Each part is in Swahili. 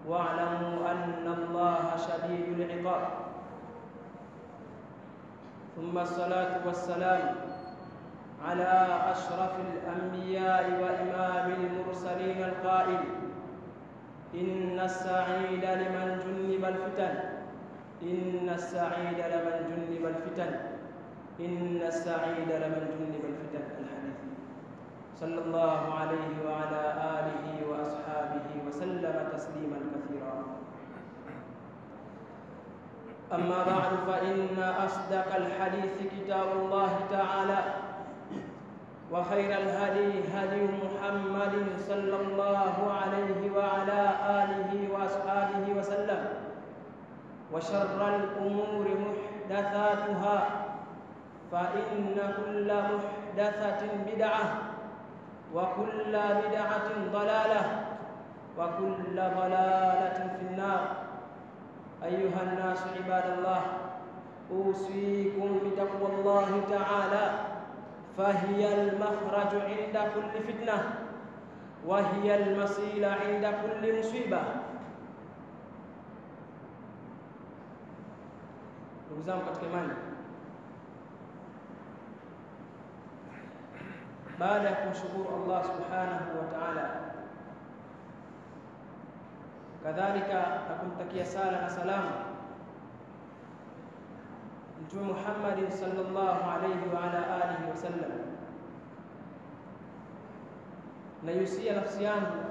واعلموا أن الله شديد العقاب ثم الصلاة والسلام على أشرف الأنبياء وإمام المرسلين القائل إن السعيد لمن جنب الفتن إن السعيد لمن جنب الفتن إن السعيد لمن جنب الفتن الحديث صلى الله عليه وعلى آله وأصحابه وسلم تسليما كثيرا أما بعد فإن أصدق الحديث كتاب الله تعالى وخير الهدي هدي محمد صلى الله عليه وعلى آله وأصحابه وسلم وشر الأمور محدثاتها فإن كل محدثة بدعة وكل بدعة ضلالة وكل ضلالة في النار أيها الناس عباد الله أوصيكم بتقوى الله تعالى فهي المخرج عند كل فتنة وهي المصيل عند كل مصيبة ndugu zangu katika imani baada ya kumshukuru Allah subhanahu wa ta'ala kadhalika na kumtakia sala na salamu Mtume Muhammad sallallahu alayhi wa ala alihi wasallam, naihusia nafsi yangu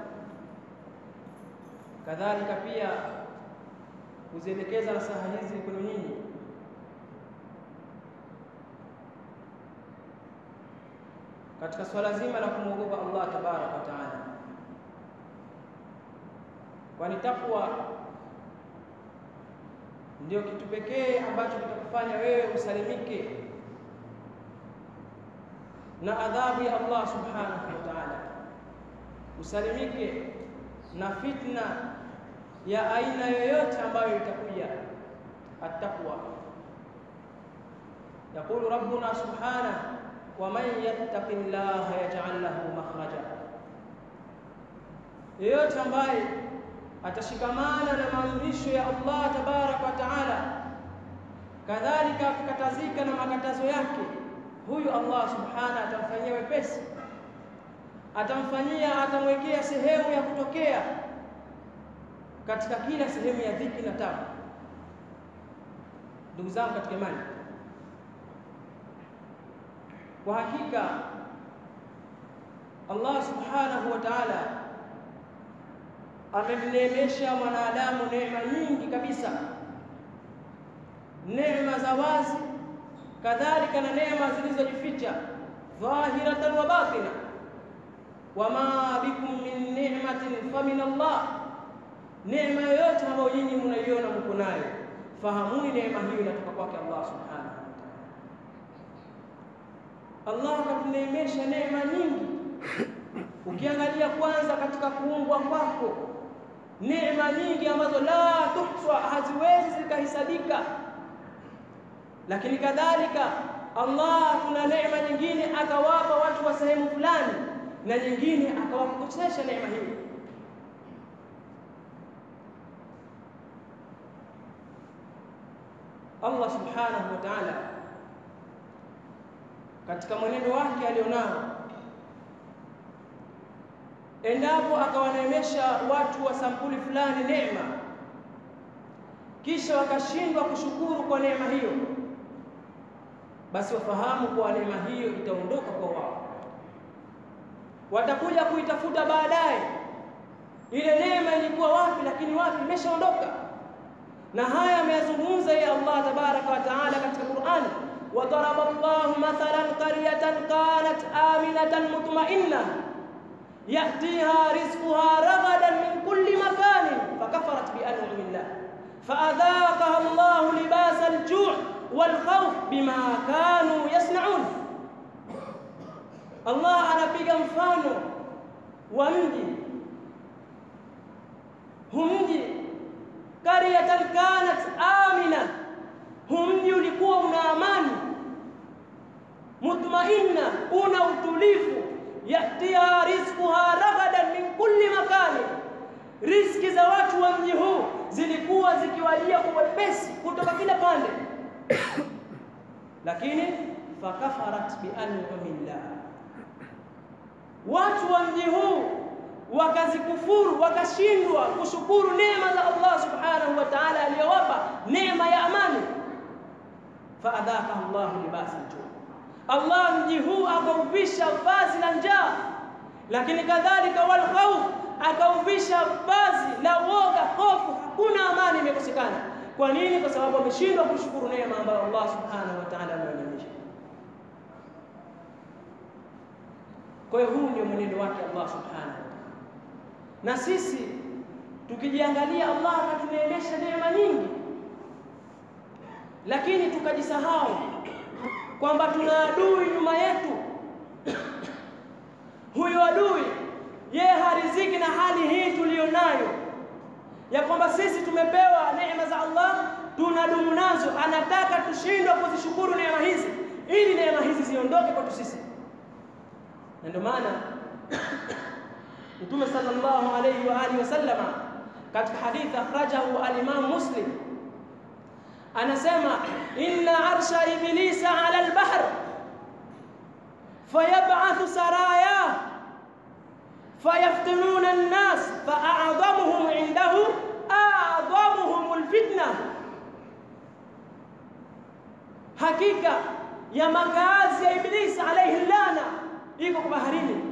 kadhalika pia kuzielekeza nasaha hizi kwenu nyinyi katika swala zima la kumwogopa Allah tabaraka wa taala, kwani takwa ndio kitu pekee ambacho kitakufanya wewe usalimike na adhabu ya Allah subhanahu wa ta'ala, usalimike na fitna ya aina yoyote ambayo itakuja. Attaqwa, yaqulu rabbuna subhanahu wa man yattaqi llaha yaj'al lahu makhraja, yeyote ambaye atashikamana na maamrisho ya Allah tabaraka wa taala, kadhalika akakatazika na makatazo yake, huyu Allah subhanahu atamfanyia wepesi, atamfanyia, atamwekea sehemu ya kutokea katika kila sehemu ya dhiki na tabu. Ndugu zangu katika imani, kwa hakika Allah subhanahu wa ta'ala amemneemesha mwanadamu neema nyingi kabisa, neema za wazi, kadhalika na neema zilizojificha, dhahiratan wa batina. Wama bikum min ni'matin fa min Allah, neema yoyote ambayo nyinyi mnaiona mko nayo, fahamuni neema hiyo inatoka kwake Allah subhanahu wa ta'ala. Allah akatuneemesha neema nyingi. Ukiangalia kwanza katika kuumbwa kwako neema nyingi ambazo la tuhswa, haziwezi zikahesabika. Lakini kadhalika Allah kuna neema nyingine akawapa watu wa sehemu fulani na nyingine akawakosesha neema hiyo. Allah subhanahu wa ta'ala katika mwenendo wake alionao endapo akawaneemesha watu wa sampuli fulani neema, kisha wakashindwa kushukuru kwa neema hiyo, basi wafahamu kuwa neema hiyo itaondoka kwa wao, watakuja kuitafuta baadaye. Ile neema ilikuwa wapi? Lakini wapi, imeshaondoka. Na haya ameyazungumza ya Allah tabaraka wa taala katika Qur'ani, wadaraba Allahu mathalan qaryatan kanat aminatan mutmainna يأتيها رزقها رغدا من كل مكان فكفرت بأنعم الله فأذاقها الله لباس الجوع والخوف بما كانوا يصنعون الله anapiga mfano wa mji humji qaryatan kanat amina humji ulikuwa una amani mutmainna una utulivu yatiha rizquha ragadan min kulli makani, riziki za watu wa mji huu zilikuwa zikiwajia kwa wepesi kutoka kila pande, lakini fakafarat bian'amillah, watu wa mji huu wakazikufuru, wakashindwa kushukuru neema za Allah subhanahu wa ta'ala aliyowapa neema ya amani. Faadhaka Allahu libasa ljuu, Allah mji huu akauvisha vazi la njaa, lakini kadhalika wal khawf, akauvisha vazi la woga, hofu. Hakuna amani imekosekana. Kwa nini? Kwa sababu wameshindwa kushukuru neema ambayo Allah subhanahu wa ta'ala amewaneemesha. Kwa hiyo huu ndio mwenendo wake Allah subhanahu wa ta'ala, na sisi tukijiangalia, Allah akatuneemesha neema nyingi, lakini tukajisahau kwamba tuna adui nyuma yetu. Huyo adui yeye hariziki na hali hii tuliyonayo ya kwamba sisi tumepewa neema za Allah, tunadumu nazo. Anataka tushindwe kuzishukuru neema hizi ili neema hizi ziondoke kwetu sisi, na ndio maana Mtume sallallahu alayhi wa alihi wasallama katika hadithi akhrajahu al-Imam Muslim anasema inna arsha iblisa ala al-bahr fayab'athu saraya fayaftununa an-nas fa'a'dhamuhum 'indahu a'dhamuhum al-fitna, hakika ya makazi ya Iblisi alayhi lana iko kwa baharini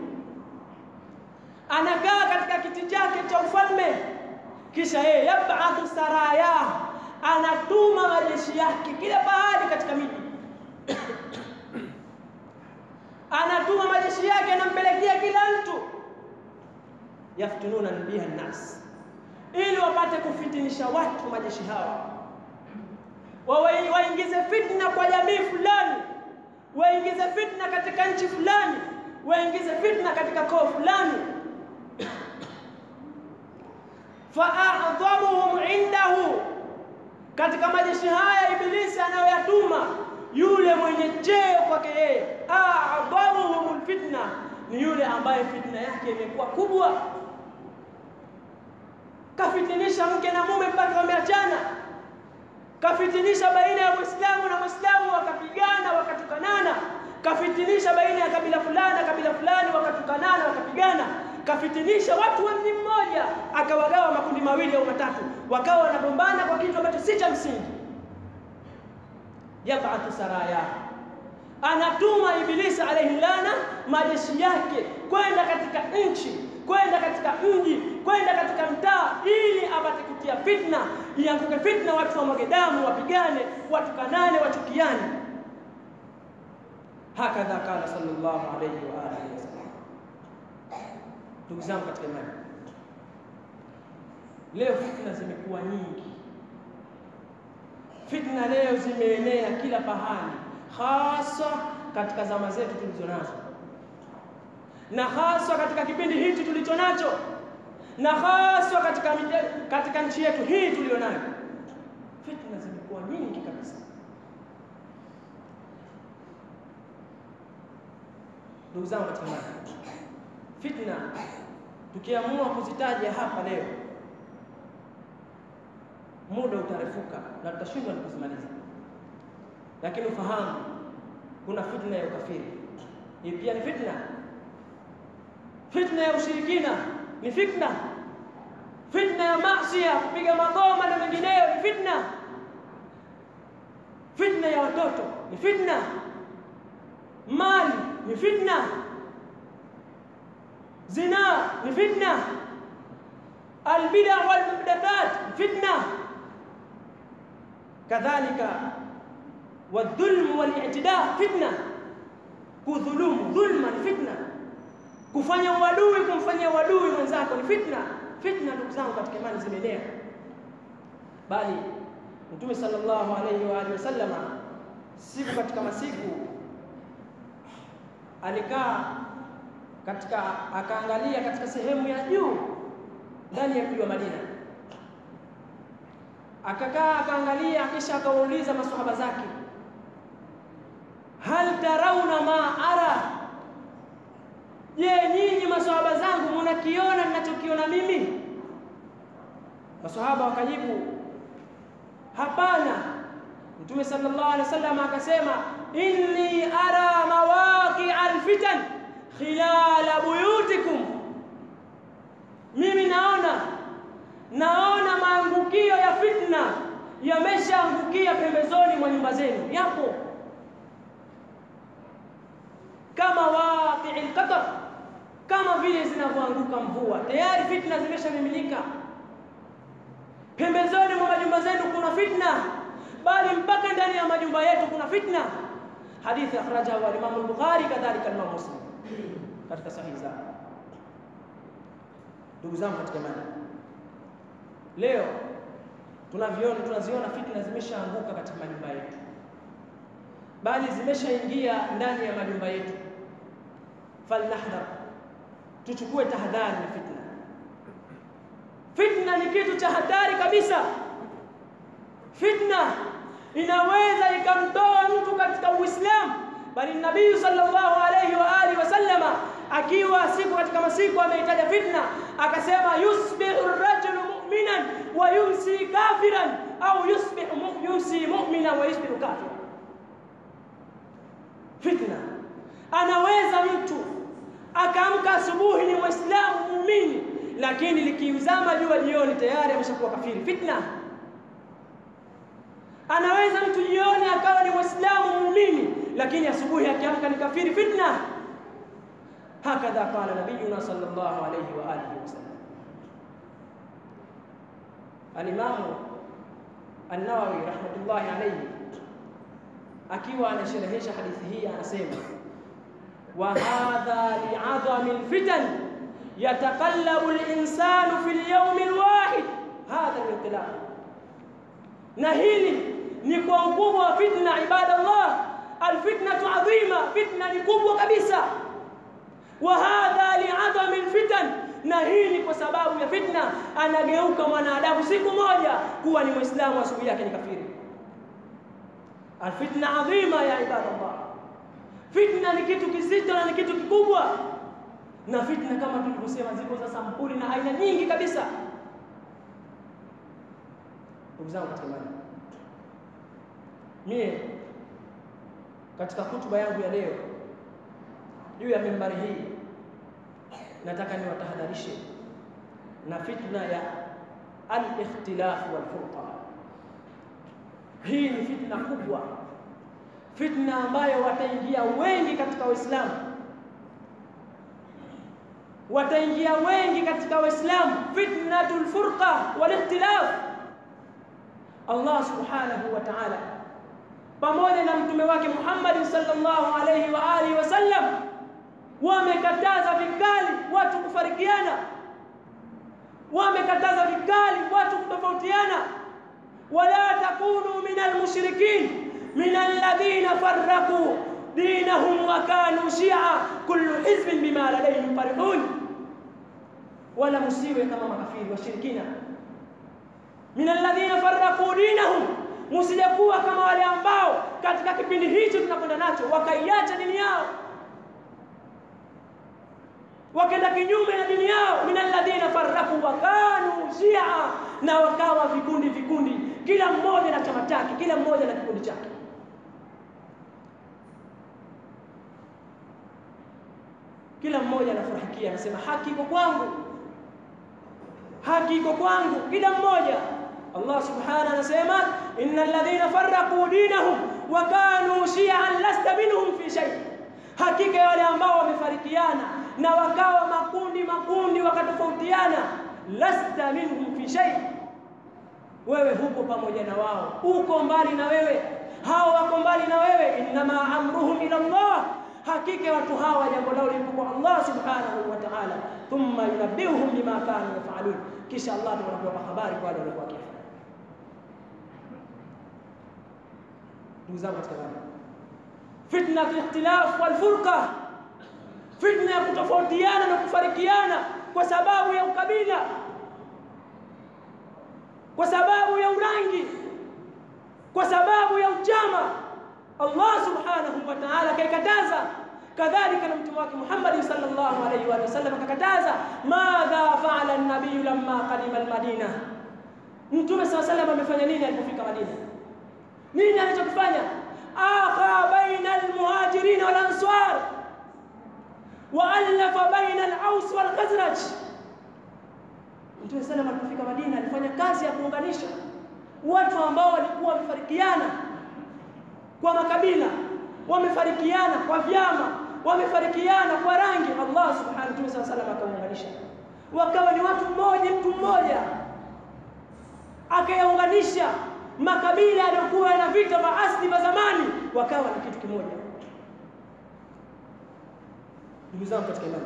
anakaa katika kiti chake cha ufalme, kisha yeye yabathu saraya, anatuma majeshi yake kila pahali katika miji anatuma majeshi yake, anampelekea kila mtu, yaftununa biha nnas, ili wapate kufitinisha watu. Majeshi hawa waingize fitna kwa jamii fulani, waingize fitna katika nchi fulani, waingize fitna katika koo fulani faadhamuhum indahu, katika majeshi haya Ibilisi anayoyatuma yule mwenye cheo kwake yeye, adhamuhum fitna, ni yule ambaye fitna yake imekuwa kubwa, kafitinisha mke na mume mpaka wameachana, kafitinisha baina ya Muislamu na Muislamu wakapigana wakatukanana, kafitinisha baina ya kabila fulani na kabila fulani wakatukanana wakapigana kafitinisha watu wa mji mmoja, akawagawa makundi mawili au matatu, wakawa wanagombana kwa kitu ambacho si cha msingi. Yabathu saraya, anatuma Ibilisi alayhi lana majeshi yake kwenda katika nchi, kwenda katika mji, kwenda katika mtaa, ili apate kutia fitna, ianguke fitna, watu wamwage damu, wapigane, watukanane, wachukiane. Hakadha qala sallallahu alayhi wa alihi wasallam. Ndugu zangu katika imani, leo fitna zimekuwa nyingi. Fitna leo zimeenea kila pahali, hasa katika zama zetu tulizo nazo, na hasa katika kipindi hichi tulicho nacho, na hasa katika, katika nchi yetu hii tuliyo nayo. Fitna zimekuwa nyingi kabisa. Ndugu zangu katika imani, fitna tukiamua kuzitaja hapa leo, muda utarefuka na tutashindwa na kuzimaliza. Lakini ufahamu kuna fitna ya ukafiri, hii pia ni fitna. Fitna ya ushirikina ni fitna. Fitna ya maasi, kupiga magoma na mengineyo ni fitna. Fitna ya watoto ni fitna. Mali ni fitna. Zina ni fitna, albida wal muhdathat fitna, kadhalika wadhulm wal i'tida fitna. Kudhulumu, dhulma ni fitna. Kufanya uadui, kumfanyia uadui mwenzako ni fitna. Fitna, ndugu zangu katika imani, zimeenea, bali Mtume sallallahu alayhi wa alihi wasallama siku katika masiku alikaa katika akaangalia katika sehemu ya juu ndani ya mji wa Madina, akakaa akaangalia, kisha akawauliza maswahaba zake, hal tarauna ma ara, je, nyinyi maswahaba zangu mnakiona ninachokiona mimi? Masahaba wakajibu hapana. Mtume sallallahu alaihi wasallam akasema, inni ara mawaqi alfitan khilala buyutikum, mimi naona naona maangukio ya fitna yameshaangukia pembezoni mwa nyumba zenu, yapo kama waqi alqatar, kama vile zinavyoanguka mvua. Tayari fitna zimeshamiminika pembezoni mwa majumba zenu, kuna fitna, bali mpaka ndani ya majumba yetu kuna fitna. Hadithi akhrajahu al-Imam al-Bukhari kadhalika al-Imam Muslim katika sahihi zao. Ndugu zangu katika imani, leo tunaviona tunaziona fitna zimeshaanguka katika majumba yetu, bali zimeshaingia ndani ya majumba yetu. Falnahdhar, tuchukue tahadhari na fitna. Fitna ni kitu cha hatari kabisa. Fitna inaweza ikamtoa mtu katika Uislamu, bali Nabii sallallahu alayhi wa alihi wasallama akiwa siku katika masiku ameitaja fitna, akasema yusbihu rajulu mu'minan wa yumsi kafiran au yusbihu yumsi mu'minan wa yusbihu kafiran. Fitna, anaweza mtu akaamka asubuhi ni Muislamu muumini, lakini likiuzama jua jioni tayari ameshakuwa kafiri. Fitna anaweza mtu jioni akawa ni Muislamu muumini, lakini asubuhi akiamka ni kafiri. Fitna hakadha qala nabiyuna sallallahu alayhi wa alihi wasallam. Alimamu An-Nawawi rahmatullahi alayhi akiwa anasherehesha hadithi hii anasema, wa hadha li'adhami al-fitan yataqallabu al-insanu fi al-yawm al-wahid hadha al-inqilab, na hili ni kwa ukubwa wa fitna. Ibadallah, alfitnatu adhima, fitna ni kubwa kabisa. Wa hadha li'adhami alfitan, na hii ni kwa sababu ya fitna. Anageuka mwanadamu siku moja kuwa ni Muislamu, asubuhi yake ni kafiri. Alfitna adhima ya ibadallah, fitna ni kitu kizito na ni kitu kikubwa. Na fitna kama tulivyosema, ziko za sampuli na aina nyingi kabisa. Ndugu zangu katika imani, mie katika hutuba yangu ya leo juu ya mimbari hii nataka niwatahadharishe na fitna ya al-ikhtilaf wal furqa. Hii ni fitna kubwa, fitna ambayo wataingia wengi katika Waislamu, wataingia wengi katika Waislamu, fitnatul furqa wal ikhtilaf. Allah subhanahu wa ta'ala pamoja na mtume wake Muhammad sallallahu alayhi wa alihi wasallam wamekataza vikali watu kufarikiana, wamekataza vikali watu kutofautiana. wala takunu min almushrikin min alladhina farraqu dinahum wa kanu shia kullu hizbin bima ladayhim farihun, wala musiwe kama makafiri washirikina. min alladhina farraqu dinahum Msijakuwa kama wale ambao katika kipindi hicho tunakwenda nacho wakaiacha dini yao, wakenda kinyume na dini yao. min alladhina farraku wa kanu shia, na wakawa vikundi vikundi, kila mmoja na chama chake, kila mmoja na kikundi chake. Kila mmoja anafurahikia, anasema haki iko kwangu, haki iko kwangu, kila mmoja Allah subhanahu anasema innal ladhina farraqu dinahum wa kanu shi'an lasta minhum fi shay, hakika wale ambao wamefarikiana na wakawa makundi makundi wakatofautiana, lasta minhum fi shay, wewe huko pamoja na wao, uko mbali na wewe, hao wako mbali na wewe. Innama amruhum ila Allah, hakika watu hawa jambo lao lipo kwa Allah subhanahu wa ta'ala, thumma yunabbihuhum bima kanu yafalun, kisha Allah atakuwa habari kwa wale waliokuwa wakifanya. Ndugu zangu katika imani, fitna al-ikhtilaf wal furqa, fitna ya kutofautiana na kufarikiana kwa sababu ya ukabila, kwa sababu ya urangi, kwa sababu ya uchama. Allah subhanahu wa ta'ala kaikataza, kadhalika na mtume wake Muhammad sallallahu alayhi wa sallam akakataza. Madha faala an-nabiy lamma qadima al-Madina, Mtume SAW salam amefanya nini alipofika Madina? Nini alichokifanya? akha baina almuhajirin wal ansar wa alafa baina al-Aus wal Khazraj. Mtume SAW alipofika Madina alifanya kazi ya kuunganisha watu ambao walikuwa wamefarikiana kwa makabila, wamefarikiana kwa vyama, wamefarikiana kwa rangi. Allah subhanahu Mtume SAW salam akaunganisha, wakawa ni watu mmoja, mtu mmoja, akayaunganisha makabila yaliyokuwa yana vita vya asili vya zamani, wakawa ni kitu kimoja. Ndugu zangu katika imani,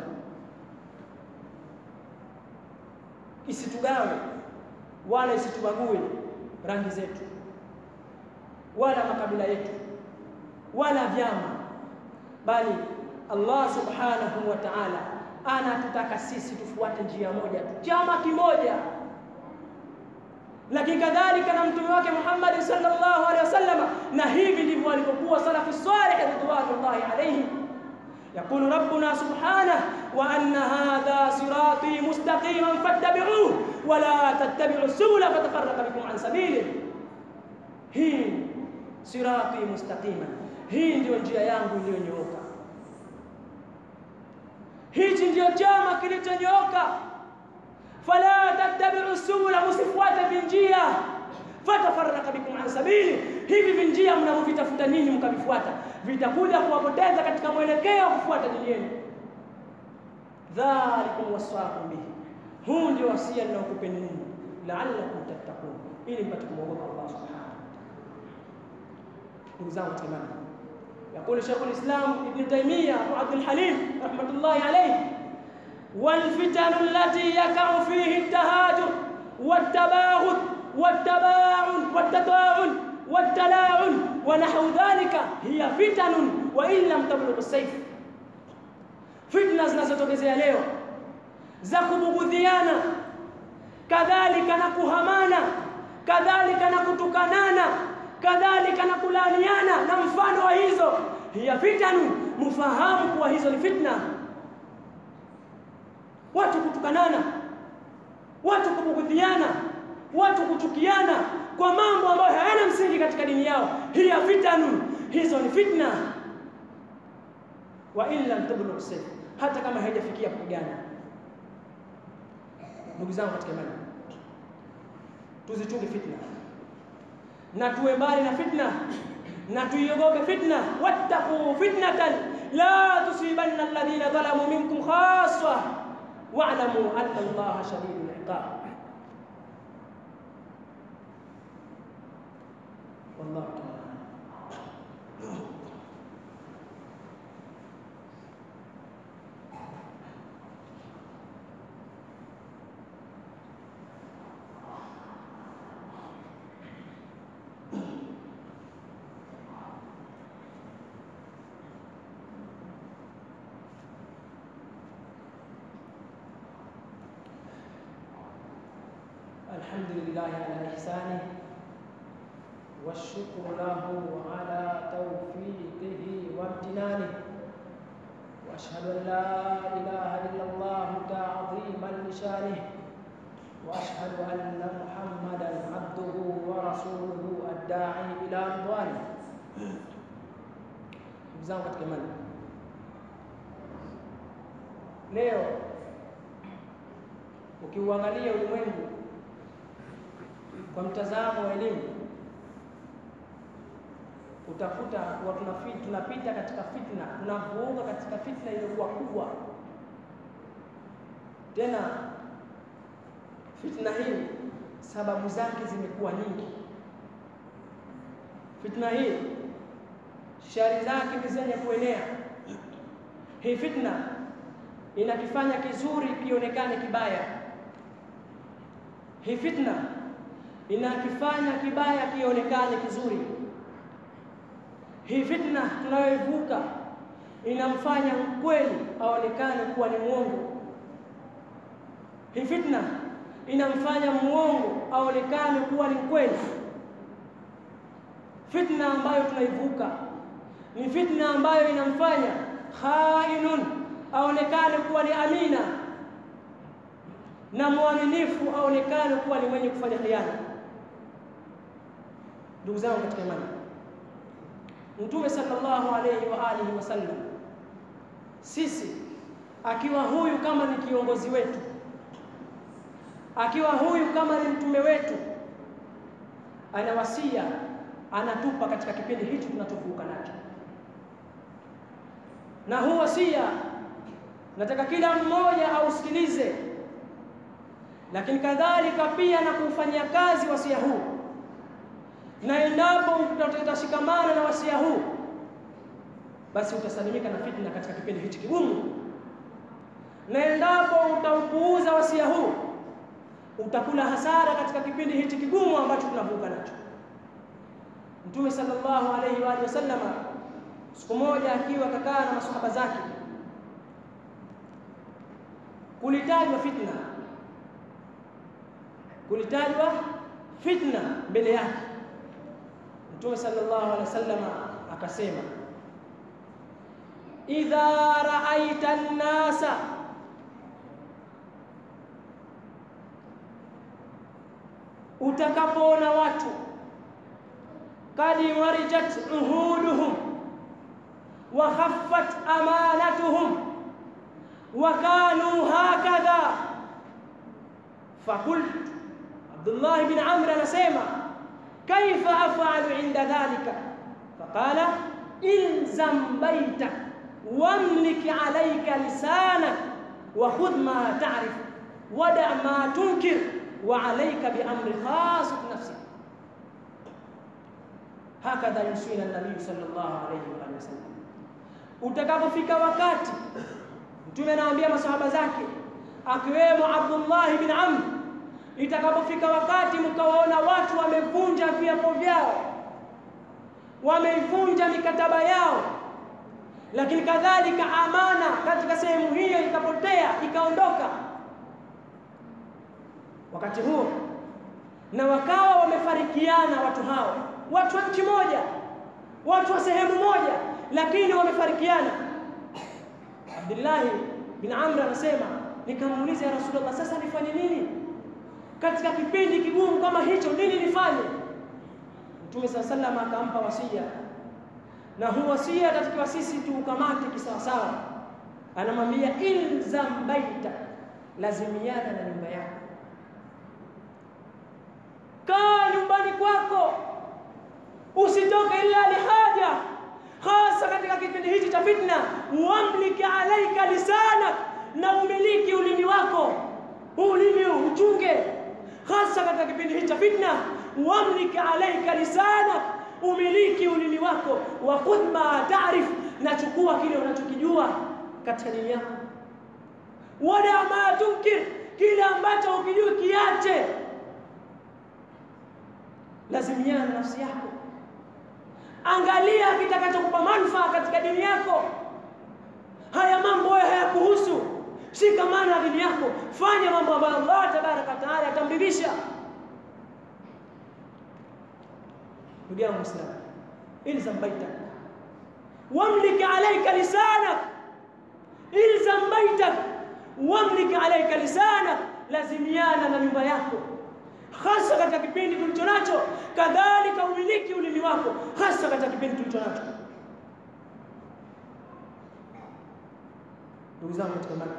isitugawe wala isitubague rangi zetu wala makabila yetu wala vyama, bali Allah subhanahu wa ta'ala anatutaka sisi tufuate njia moja tu, chama kimoja. Lakini kadhalika na mtume wake Muhammad sallallahu alaihi wasallam, na hivi ndivyo walivyokuwa salafu salih ridwanullahi alaihim. يقول ربنا سبحانه وأن هذا صراطي مستقيما فاتبعوه ولا تتبعوا السبل فتفرق بكم عن سبيله hii sirati mustaqima, hii ndiyo njia yangu iliyonyooka, hichi ndiyo chama kilichonyooka. Fala tattabi'u subula, msifuate vinjia, fatafarraka bikum an sabili, hivi vinjia mnavyovitafuta ninyi mkavifuata vitakuja kuwapoteza katika mwelekeo wa kufuata dini yenu. Dhalikum wasaakum bihi, huu ndio wasia ninaokupeni ninyi, la'allakum tattaqun, ili mpate kumwogopa Allah subhanahu ndugu zangu katika imani, yaqulu Sheikhul Islam Ibn Taymiyyah Abu Abdul Halim rahmatullahi alayhi, wal fitanu allati yakau fihi at-tahajur wat-tabaghud wat-tabaun wat-tata'un wat-tala'un wa nahwu dhalika hiya fitanun wa in lam tablugh as-sayf, fitna zinazotokezea leo za kubugudhiana, kadhalika na kuhamana, kadhalika na kutukanana kadhalika na kulaaniana na mfano wa hizo, hiya fitanu, mfahamu kuwa hizo ni fitna. Watu kutukanana, watu kubugudhiana, watu kuchukiana kwa mambo ambayo hayana msingi katika dini yao, hiya fitanu, hizo ni fitna. Wa in lam tablugh sayf, hata kama haijafikia kupigana. Ndugu zangu katika imani, tuzichunge fitna na tuwe mbali na fitna na tuiogope fitna. wattaqu fitnatan la tusibanna alladhina dhalamu minkum khassa wa'lamu anna Allaha shadidul iqab. Wallahu ta'ala الحمد لله على إحسانه والشكر له على توفيقه وامتنانه وأشهد أن لا إله إلا الله تعظيما لشانه وأشهد أن محمدا عبده ورسوله الداعي إلى رضوانه zangu katika imani leo ukiuangalia ulimwengu kwa mtazamo wa elimu utakuta kuwa tunapita katika fitna, tunavuuka katika fitna iliyokuwa kubwa. Tena fitna hii sababu zake zimekuwa nyingi. Fitna hii shari zake ni zenye kuenea. Hii fitna inakifanya kizuri kionekane kibaya. Hii fitna inakifanya kibaya kionekane kizuri. Hii fitna tunayoivuka inamfanya mkweli aonekane kuwa ni mwongo. Hii fitna inamfanya mwongo aonekane kuwa ni mkweli. Fitna ambayo tunaivuka ni fitna ambayo inamfanya khainun aonekane kuwa ni amina na mwaminifu aonekane kuwa ni mwenye kufanya khiana. Ndugu zangu katika imani, Mtume sallallahu alayhi wa alihi wasallam, sisi akiwa huyu kama ni kiongozi wetu, akiwa huyu kama ni mtume wetu, ana wasia anatupa katika kipindi hichi tunachovuka nacho, na huu wasia nataka kila mmoja ausikilize, lakini kadhalika pia na kuufanyia kazi wasia huu, na endapo utashikamana na wasia huu, basi utasalimika na fitna katika kipindi hichi kigumu, na endapo utaupuuza wasia huu, utakula hasara katika kipindi hichi kigumu ambacho tunavuka nacho. Mtume sallallahu alaihi wa alihi wasallama siku moja akiwa kakaa na masahaba zake kulitajwa fitna, kulitajwa fitna mbele yake. Mtume sallallahu alaihi wasallam akasema, idha raaita an-nasa utakapoona watu kadi warijat uhuduhum wa khaffat amanatuhum وكانوا هكذا فقلت عبد الله بن عمرو anasema كيف افعل عند ذلك فقال الزم بيتك واملك عليك لسانك وخذ ما تعرف ودع ما تنكر وعليك بامر خاص نفسك هكذا يوصينا النبي صلى الله عليه واله وسلم utakapofika wakati Mtume anawaambia masahaba zake akiwemo Abdullah bin Amr, itakapofika wakati mkawaona watu wamevunja viapo vyao, wameivunja mikataba yao, lakini kadhalika amana katika sehemu hiyo ikapotea ikaondoka, wakati huo na wakawa wamefarikiana watu hao, watu wa nchi moja, watu wa sehemu moja, lakini wamefarikiana Abdullahi bin Amr anasema nikamuuliza, ya Rasulullah, sasa nifanye nini katika kipindi kigumu kama hicho? Nini nifanye? Mtume saa sallam akampa wasia, na huu wasia tatakiwa sisi tuukamate kisawasawa. Anamwambia ilzam baita, lazimiana na nyumba yako, kaa nyumbani kwako, usitoke ila lihaja hasa katika kipindi hichi cha fitna, wamliki alaika lisanak, na umiliki ulimi wako, ulimi uchunge, hasa katika kipindi hichi cha fitna. Wamliki alaika lisanak, umiliki ulimi wako, wa khudh ma taarif, na chukua kile unachokijua katika dini yako, wada ma tunkir, kile ambacho ukijua kiache. Lazimiana na nafsi yako Angalia kitakachokupa manufaa katika dini yako. Haya mambo hayo hayakuhusu. Shikamana na dini yako, fanya mambo ambayo Allah tabaraka wa taala atamridhisha. Ndugu yangu Muislamu, ilzam baitak wamlik alaika lisanak, ilzam baitak wamlik alaika lisanak, lazimiana na nyumba yako hasa katika kipindi tulicho nacho, kadhalika umiliki ulimi wako, hasa katika kipindi tulicho nacho. Ndugu zangu katika imani,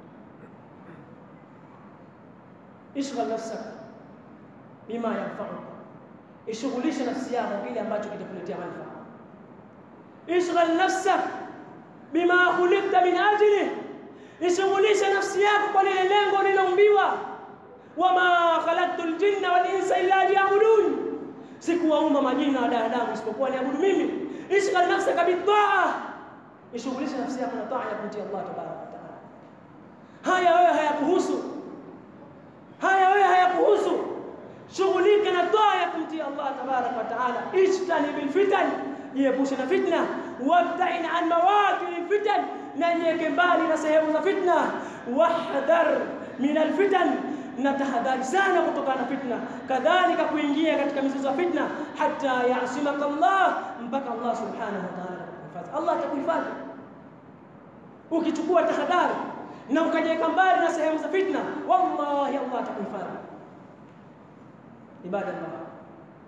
ishghal nafsak bima yanfauka, ishughulishe nafsi yako kile ambacho kitakuletea manufaa. Ishghal nafsak bima khuliqta min ajli, ishughulishe nafsi yako kwa lile lengo liloumbiwa wama khalaqtu ljinna wal insa illa liyabudun, sikuwaumba majini na wanadamu isipokuwa niabudu mimi. Ishghal nafsaka bitaa, ishughulishe nafsi yako na taa ya kumtii Allah tabaraka wa taala. Haya wewe hayakuhusu, haya wewe hayakuhusu. Shughulika na taa ya kumtii Allah tabaraka wa taala. Ijtani bil fitan, jiepushe na fitna. Wabtain an mawaqi fitan, na jiweke mbali na sehemu za fitna. Wahdhar min alfitan na tahadhari sana kutokana na fitna, kadhalika kuingia katika mizozo ya fitna, hata yasimaka Allah, mpaka Allah subhanahu wa ta'ala atakuhifadhi. Allah atakuhifadhi ukichukua tahadhari na ukajiweka mbali na sehemu za fitna, wallahi Allah atakuhifadhi. Ibadallah,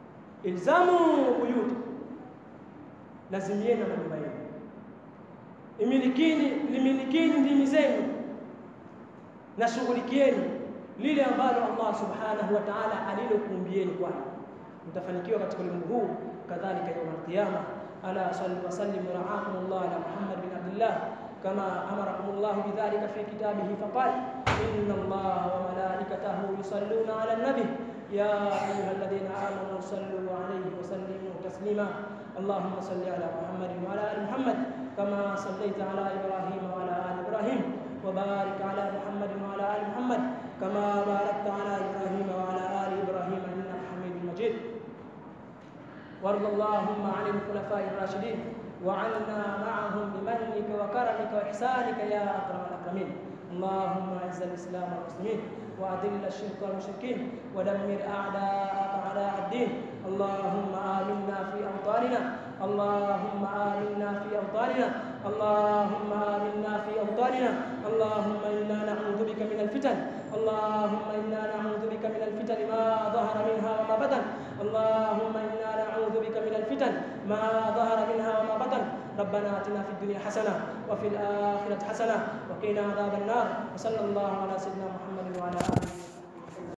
ilzamu buyuta, lazimieni na majumba yenu, imilikini limilikini ndimi zenu na shughulikieni lile ambalo Allah subhanahu wa ta'ala alilokuumbieni kwalo, mtafanikiwa katika ulimwengu huu, kadhalika yaum alqiyama. Ala salli wa sallim ra'akum Allah ala Muhammad bin Abdullah kama amarakum Allah bidhalika fi kitabihi faqal inna Allah wa malaikatahu yusalluna ala nabi ya ayuha alladhina amanu sallu alayhi wa sallimu taslima Allahumma salli ala Muhammad wa ala ali Muhammad kama sallaita ala Ibrahim wa ala ali Ibrahim وبارك على محمد وعلى ال محمد كما باركت على ابراهيم وعلى ال ابراهيم انك حميد مجيد وارض اللهم عن الخلفاء الراشدين وعنا معهم بمنك وكرمك واحسانك يا اكرم الاكرمين اللهم اعز الاسلام والمسلمين واذل الشرك والمشركين ودمر اعداءك اعداء الدين اللهم امنا في اوطاننا اللهم آمنا في أوطاننا اللهم آمنا في أوطاننا اللهم إنا نعوذ بك من الفتن اللهم إنا نعوذ بك من الفتن ما ظهر منها وما بطن اللهم إنا نعوذ بك من الفتن ما ظهر منها وما بطن ربنا آتنا في الدنيا حسنة وفي الآخرة حسنة وقنا عذاب النار وصلى الله على سيدنا محمد وعلى آله